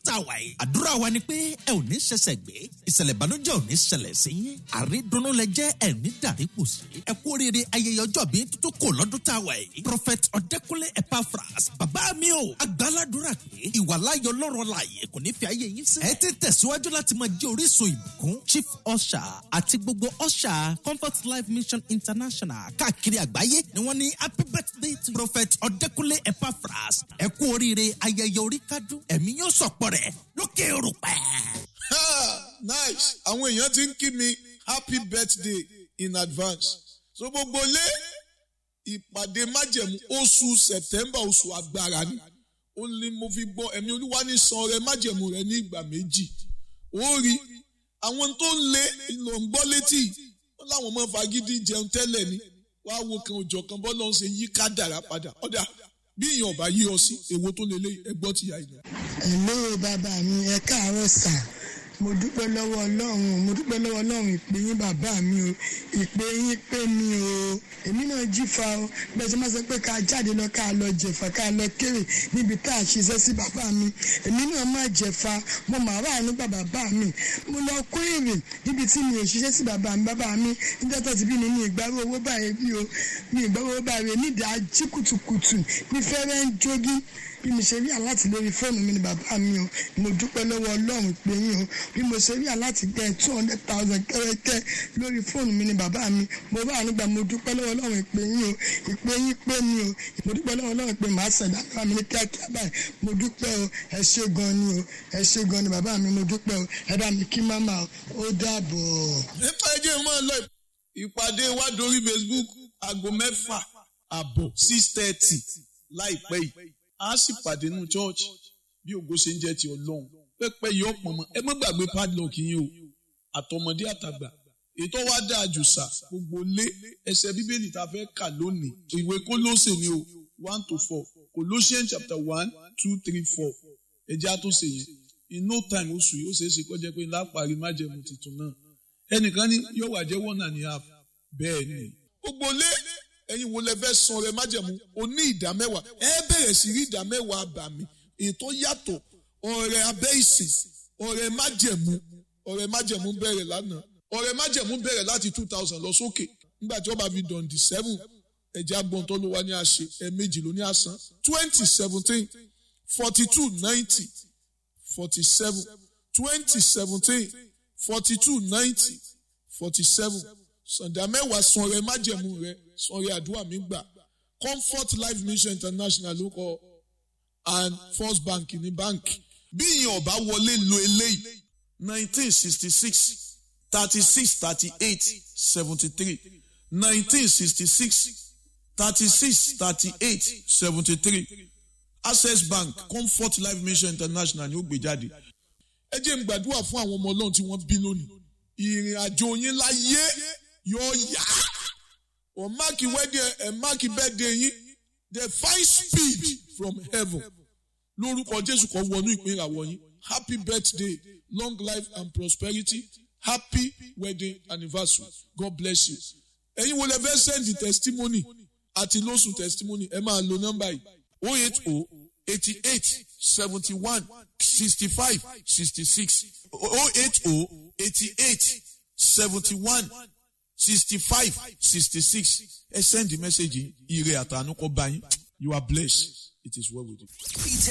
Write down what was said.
tá a wà yìí. àdúrà wa ni pé ẹ ò ní ṣẹ̀ṣẹ̀ gbé ìṣẹ̀lẹ̀ ìbànújẹ́ ò ní ṣẹlẹ̀ sí yín. àrídùnnú lẹ jẹ́ ẹ̀ ní dàrípò sí. ẹ kú oríire ayẹyẹ ọjọ́ bí tuntun kò lọ́dún tá a wà yìí. prophet ọ̀dẹ́kunlé epaphras bàbá mi o agbáládùra pé ìwàláyọ̀ lọ́rọ̀ láàyè kò ní fi ayé yín sí. ẹ ti tẹ̀síwájú láti máa jẹ́ orísun ìbùkún chief usher àti gbogbo usher comfort life mission international káàkiri àgbáyé ni wọ́n ní happy birthday to prophet ọ̀dẹ́kunlé epaphras ẹ kú oríire ayẹyẹ orí kádùn ẹ̀mí yóò sọ̀pọ̀ rẹ̀ lókè òrùpẹ́. nice àwọn èèyàn ti ń kí mi happy birthday in advance so gbogbo lé ìpàdé májẹ̀mú oṣù september oṣù agbára ni ó ní mo fi gbọ́ ẹ̀mí olúwa ní san rẹ májẹ̀mú rẹ ní ìgbà méjì ó rí àwọn tó ń lé ló ń gbọ́ létí ó láwọn ọmọ fagídí jẹun tẹ́lẹ̀ ni wàá wo kan òjọ̀ kan bọ́ lọ́n ṣe yí kádàrá padà ọ̀dà bí èèyàn ọba yí ọ sí èwo tó lélẹ̀ ẹgbọ́ ti yà ìyá. Hello bàbá mi ẹ káàárọ̀ sà mo dúpẹ́ lọ́wọ́ ọlọ́run mo dúpẹ́ lọ́wọ́ ọlọ́run ìpè yín bàbá mi o ìpè yín pè mí o èmi náà jífa o bẹ́ẹ̀ sọ ma sọ pé ká jáde lọ ká lọ jẹ̀fà ká lọ kéré níbi tá a ṣiṣẹ́ sí bàbá mi èmi náà má jẹ̀fà mo mà wà nígbà bàbá mi mo lọ kó èrè níbi tí mi ò ṣiṣẹ́ sí bàbá mi bàbá mi níjọ́ tó ti bí mi ní ìgbàrú owó báyìí bí o ní ìgbàrú owó báyìí nídìí ají kùtùkùtù ní fẹ́rẹ́ ń jogi bí mo ṣe rí aláti lórí fóònù mi ni bàbá mi o mo dúpẹ́ lọ́wọ́ ọlọ́run pé yín o bí mo ṣe rí aláti gbẹ two hundred thousand kẹ́rẹ́kẹ́ lórí fóònù mi ni bàbá mi mo bá àánú gbà mo dúpẹ́ lọ́wọ́ ọlọ́run pé yín o ìpè yín pé mi o mo dúpẹ́ lọ́wọ́ ọlọ́run pé màá ṣẹ̀dá bàbá mi ní kíákíá báyìí mo dúpẹ́ o ẹ ṣé gan ni o ẹ ṣé gan ni bàbá mi mo dúpẹ́ o ẹ bá mi kí máma ó dàbọ̀. nípa ẹjẹ máa lọ ìpàdé wa dorí facebook aago mẹ́fà àbọ̀ six thirty láìpẹ́ yìí a sì pàdé nù church bí ògo ṣe ń jẹ́ ti ọlọ́run pẹ́pẹ́ yìí ọ̀pọ̀ mọ́ ẹ má gbàgbé padlock yín o àtọmọdé àtàgbà ètò wa dáa jù sà gbogbo lé ẹsẹ̀ bíbélì tá a fẹ́ kà lónìí ìwé kólóṣè ni o one to four Colossians chapter one two three four ẹjẹ́ àtúnṣe yẹn in no time oṣù yìí ó ṣeé ṣe kó jẹ́ pé lápárí májẹ̀mú tuntun náà ẹnìkan ní yóò wà jẹ́ one and a half bẹ́ẹ̀ ni. gbogbo lé ẹ̀yin wo lẹ fẹ́ san rẹ májẹ̀mú o ní ìdá mẹ́wàá ẹ bẹ̀rẹ̀ sí rí ìdá mẹ́wàá àbàmì ètò yàtọ̀ ọ̀rẹ́ abẹ́ ìsìn ọ̀rẹ́ májẹ̀mú ọ̀rẹ́ májẹ̀mú bẹ̀rẹ̀ lánàá ọ̀rẹ́ májẹ̀mú bẹ̀rẹ̀ láti two thousand lọ sókè nígbà tí wọ́n bá fi dàn di seven ẹ̀jẹ̀ agbọ̀n tó ló wá ní àṣẹ ẹ̀ẹ̀mejì ló ní àsán twenty seventeen forty two ninety forty seven twenty seventeen forty two ninety forty seven sàǹdà mẹ́wàá san rẹ májẹ̀mú rẹ san rẹ àdúrà mi gbà comfort life mission international ló kọ and first bank ní báǹkì bí ìyẹn ọba wọlé lo eléyìí nineteen sixty six thirty six thirty eight seventy three nineteen sixty six thirty six thirty eight seventy three access bank comfort life mission international ni ó gbé jáde ẹ jẹ́ n gbàdúrà fún àwọn ọmọ ọlọ́run tí wọ́n bí lónìí ìrìn àjò yín láyé yóò yá ọ̀ máàkì wedding ẹ̀ máàkì birthday yín the fine speed from heaven lórúkọ jésù kan wọnú ìpín ìràwọ̀ yín happy birthday long life and prosperity happy wedding anniversary god bless you ẹ̀yin wo lẹ fẹ́ send the testimony àti lóṣù testimony ẹ máa lo nọ́mbà yìí oh eight oh eighty eight seventy one sixty five sixty six oh eight oh eighty eight seventy one sixty five sixty six ẹ send the message ire àtànú kọ bá yín you are blessed it is well with you.